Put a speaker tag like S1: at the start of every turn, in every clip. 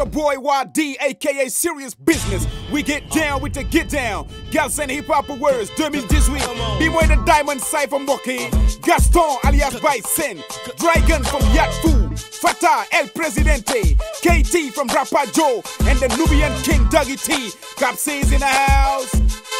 S1: boy YD, aka Serious Business. We get down with the get down. Gals and hip hop words, 2018. B-boy the Diamond Cypher Moki. Gaston alias Bison. Dragon from Yacht Fu. Fatah El Presidente. KT from Rapper Joe. And the Nubian King Dougie T. Cap says in the house.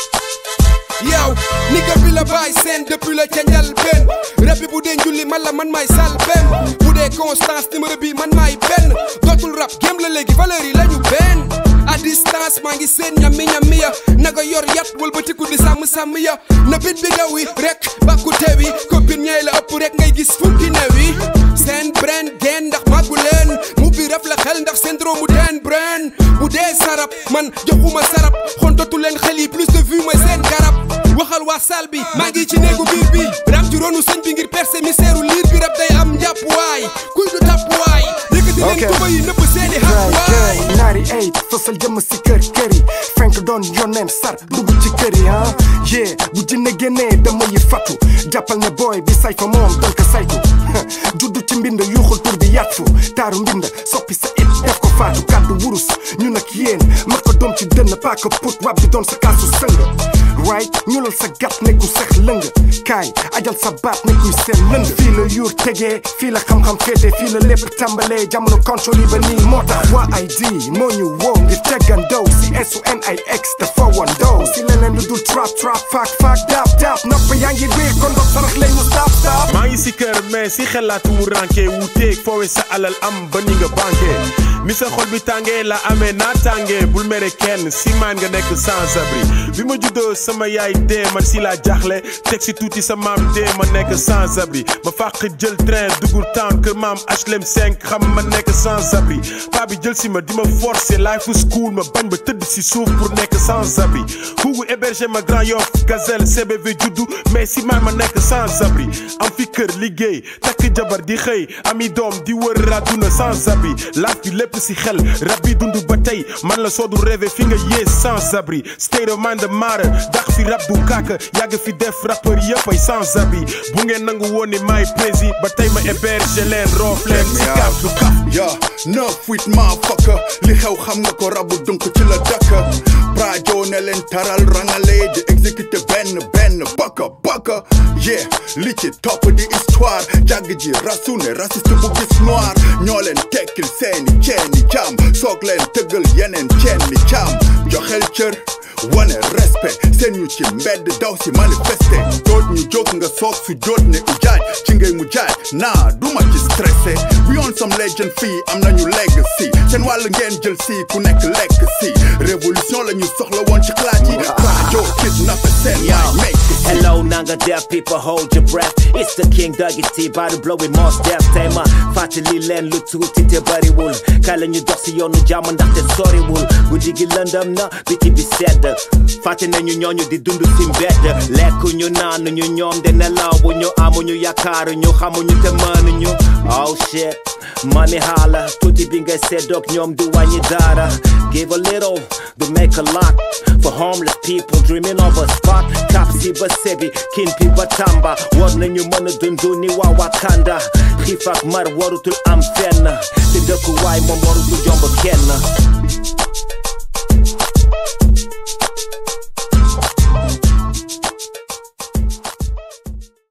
S2: yow nigga bi la bàyyi seen depuis la ca njëlbéen rab bi bu dee njulli man la man maay sal benn bu dee constance numéro bi man maay benn dootul rap gém la léegi valeur yi la ñu benn à distance maa ngi seen ñammi ñammi ya naga yor yat wëlbatiku di sàmm sàmm ya na bit bi daw yi rek bàkku teew yi copine ñay la ëpp rek ngay gis funki new yi seen bren geen ndax màggu leen mu bi raf la xel ndax syndrome mu teen bren bu dee sarap man joxuma sarap xontatu leen xel yi plus de vue mooy seen garab waxal waa sal bi maa ngi ci néegu biir bi rab ci ronu sëñ bi ngir percer mystère liir bi rab day am njàpp waay kuy du tàpp waay yëkkati leen tuba yi nëpp seeni xaq waay
S3: naari ay fësal jëm si kër kër yi fenk doon yoneen sar dugg ci kër yi ah yee bu jinne génnee dama yi fatu jàppal ne booy bi say fa moom dal ko saytu juddu ci mbind yuuxul tur bi yàttu taaru mbind soppi sa it def ko faatu kàddu wurus ñu nag yéen mar ko doom ci dënn paaka put wab bi doon sa kaasu sëng right ñulal sa gat nekku sex lëng kaay ajal sa baat nekkuy seen lënd fii la yuur tegee fii la xam-xam féete fii la lépp tàmbalee jamono contrôle yi ba nii moo tax waa ID moo ñu woo ngir tegandoo si SUNIX te fowandoo si leneen lu dul trap trap faak faak daap daap nopp yaa ngi riir kon dox sarax lay ñu stop stop
S4: maa ngi si kër mais si xelaatu mu ranke wuuteeg foowe sa alal am ba ni nga banque mi sa xol bi tàngee la amee naa tàngee bul mere kenn si maan nga nekk sans abri bi ma juddoo sama yaay dee man si laa jaaxle teg si tuuti sa maam dee ma nekk sans abri ma fàq jël train dugul town kër maam HLM 5 xam ma nekk sans abri paa bi jël si ma di ma forcer life school ma bañ ba tëdd si suuf pour nekk sans abri xuugu héberger ma Grand Yoff Gazelle CBV juddu mais si maan ma nekk sans abri am fi kër liggéey takk jabar di xëy ami doom di wër àdduna sans abri laaf bi lépp si xel rab bi dund ba tey man la soodu rêvé fi nga yées sans abri state of mind maara dax fi rab bu kàkk yàgg fi def rappeur yëpp ay sans abri bu ngeen nangu woon ni maay prési ba tey ma héberger leen roof leen si kaf du kaf
S5: ya neuf huit motherfucker li xew xam nga ko rabu dunk ci la dëkk prajo ne leen taral rangale di exécuter benn benn baka baka yeah li ci topp di histoire jàgg ji rasu ne raciste bu gis noir ñoo leen tekkil seeni ceeni jaam soog leen tëggal yeneen ceen ni jaam joxel cër wane respect seen ñu ci mbedd daw si manifester doot ñu jóg nga soog su jóot ne ujaaj ci ngay mu jaaj naa duma ci stressé we on some legend fii am nañu legacy seen wàll ngeen jël si ku nekk lekk si révolution la ñu soxla woon ci xalaat yi rajo kidnappé seen yaay make
S6: Hello, Nanga deaf people, hold your breath. It's the King Dougie T, by the blowing most death. Tema, fàttali leen lu tuuti te bariwul. Kala ñu dox si yoonu jàmm ndaxte soriwul. Guddi gi lëndëm na, biti bi sedd. Fàtte nañu ñooñu di dund si mbedd. Lekku ñu naan ñu ñoom de nelawu ñu amuñu yaakaaru ñu xamuñu te mënuñu. Oh shit. Money holla, tuuti bi nga seddoog ñoom du wàññi dara. Give a little, to make a lot. For homeless people dreaming of a spot. Kapsi ba sebi, kin pi ba tamba. War nañu mën a dundu ni waa Wakanda. Xiif ak mar warutul am fenn. Te dëkkuwaay moom warutul jomb kenn.